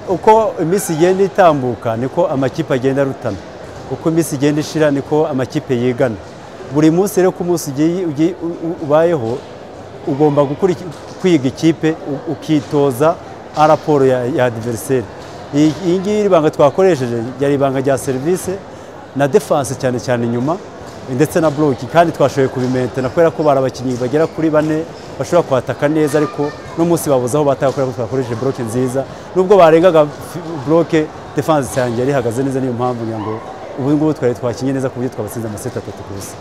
uko iminsi igenda itambuka niko amakipe agenda arutana uko iminsi igenda ishira niko amakipe yigana buri munsi rero ko umunsi ubayeho ugomba kwiga ikipe ukitoza raporo ya adiveriseri iyi ngiyi iri banga twakoresheje ryari ibanga rya serivisi na defanse cyane cyane inyuma ndetse na buroki kandi twashoboye kubimenta kubera ko bari abakinnyi bagera kuri bane bashobora kwataka neza ariko n'umunsi babuze aho bataka kubera ko twakoresheje buroke nziza nubwo barengaga buroke defanse cyane yari ihagaze neza niyo mpamvu ngo ubu ngubu twari twakinye neza ku buryo twabatsinze amaseti atatu ku busa